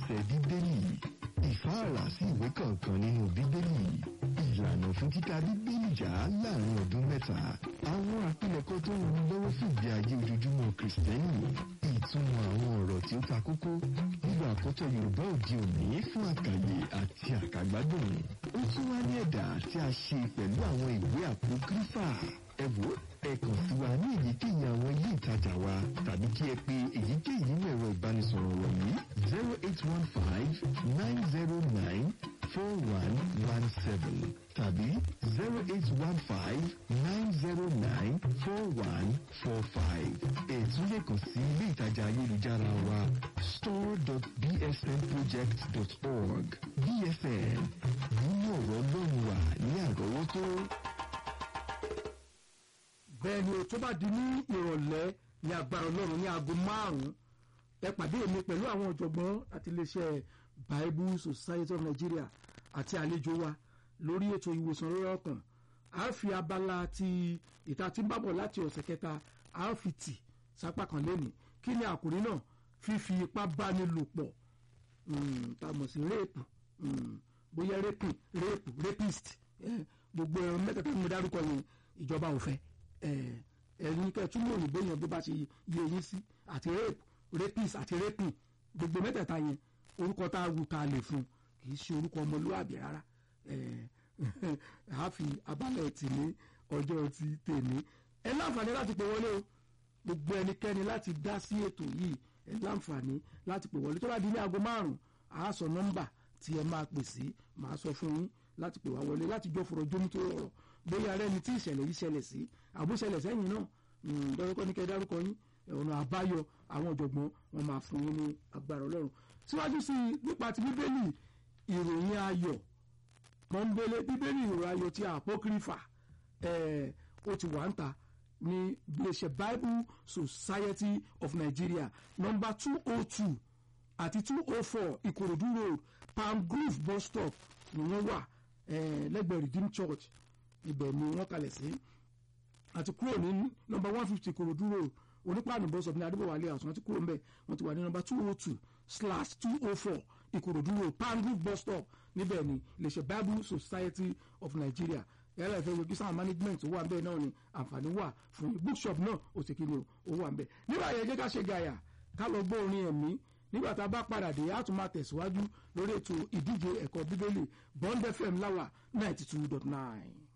ẹsẹ̀ bíbélì ìfáàrà sí ìwé kọ̀ọ̀kan nínú bíbélì ìlànà fún títa bíbélì jà láàrin ọdún mẹ́ta àwọn àpilẹ̀kọ tó ń ran lọ́wọ́ fún ìgbé ayé ojoojúmọ́ kìrìsìtẹ́nì ìtumọ̀ àwọn ọ̀rọ̀ tí ó ta kókó nígbà àkọ́tọ̀ yorùbá òde òní fún àkàyè àti àkàgbádùn ó tún wá ní ẹ̀dà tí a ṣe pẹ̀lú àwọn ìwé àpòkírífà ẹ wò ẹ kàn sí wa ní èyíkéyìí àwọn ilé ìtajà wa tàbí kí ẹ pe èyíkéyìí nínú ẹ̀rọ ìbánisọ̀rọ̀ wọ̀nyí zero eight one five nine zero nine four one one seven tàbí zero eight one five nine zero nine four one four five ètò lè kàn sí ilé ìtajà ayélujára wa store.bsnproject.org bsn nínú ọ̀rọ̀ ọlọ́run wà ní àrọ́wọ́tó bẹ́ẹ̀ ni o tó bá di ní ìrọ̀lẹ́ ní agbára ọlọ́run ní aago márùn-ún ẹ pàdé mi pẹ̀lú àwọn ọ̀jọ̀gbọ́n àti iléeṣẹ́ bible society of nigeria àti àlejò wa lórí ètò ìwòsàn lórí ọkàn a fi abala ti ìta tí ń bábọ̀ láti ọ̀sẹ̀ kẹta a fi tì sápá kan lónìí kí ni àkòrí náà fífi ipá báni lò pọ̀ tá a mọ̀ sí réèpù bóyá répìn réèpù répìst gbogbo ẹ̀rọ mẹ́tẹ̀ẹ̀ta tí mo dárúkọ yẹn ìjọba ò fẹ́ ẹ̀yin kẹtùmọ̀ òyìnbó yẹn bó bá ṣe yé yín sí àti rape rapist àti raping gbogbo mẹ́tẹ̀ẹ̀ta yẹn orúkọ tá a wù tá a lè fún kì í ṣe orúkọ ọmọlúwàbí rárá a fi abálẹ̀ tì ní ọjọ́ ti tèmi ẹ láǹfààní láti pè wọlé o gbogbo ẹnikẹ́ni láti dá sí ètò yìí ẹ láǹfààní láti pè wọlé tó bá di ní aago márùn-ún a sọ nọ́mbà tí ẹ máa pè sí màá sọ fún yín láti pè wá wọlé láti jọ fọ̀rọ̀ jómi tó rọrọ̀ bóyá rẹ ni tí ìṣẹ̀lẹ̀ yìí ṣẹlẹ̀ sí àbúṣẹlẹ̀ sẹ́yìn náà dọ́rọ́kọ́ ní kẹ́ dárúkọ yín ọ̀nà àbáyọ àwọn ọ̀jọ̀gbọ́n wọn máa fún yín ní agbára ọlọ́run síwájú sí i nípa ti bíbélì ìròyìn ayọ̀ pọ́nbélé bíbélì ìròyìn ayọ̀ ti àpókírífà ó ti wà ń ta ní iléeṣẹ́ bible society of nigeria number two oh two àti two oh four ìkòròdú road palm grove bus stop ni wọ́n wà lẹ́gbẹ̀ẹ́ redeem church ibẹ̀ ni wọ́n kalẹ̀ sí àti kúrò ní nọmba one fifty korodu road onípaànù bọ́sọ̀ ní adébọ̀wálé àtúntò àti kúrò ń bẹ̀ wọ́n ti wà ní nọmba two oh two slash two oh four ìkòròdú road pangrove bus stop níbẹ̀ ni iléeṣẹ́ bible society of nigeria ẹ̀rọ ìfẹ́ wo gísàn management owó àbẹ̀ náà ni àǹfààní wà fún bookshop náà ó sì kíni owó àbẹ̀ nígbà yẹn jẹ́ ká ṣe gàyà ká lọ gbọ́ orin ẹ̀mí nígbà tá a bá padà dé a tún máa tẹ̀síwájú lórí ètò ìdíje ẹ̀kọ́ bíbélì bond fm láwà ninety two dot nine.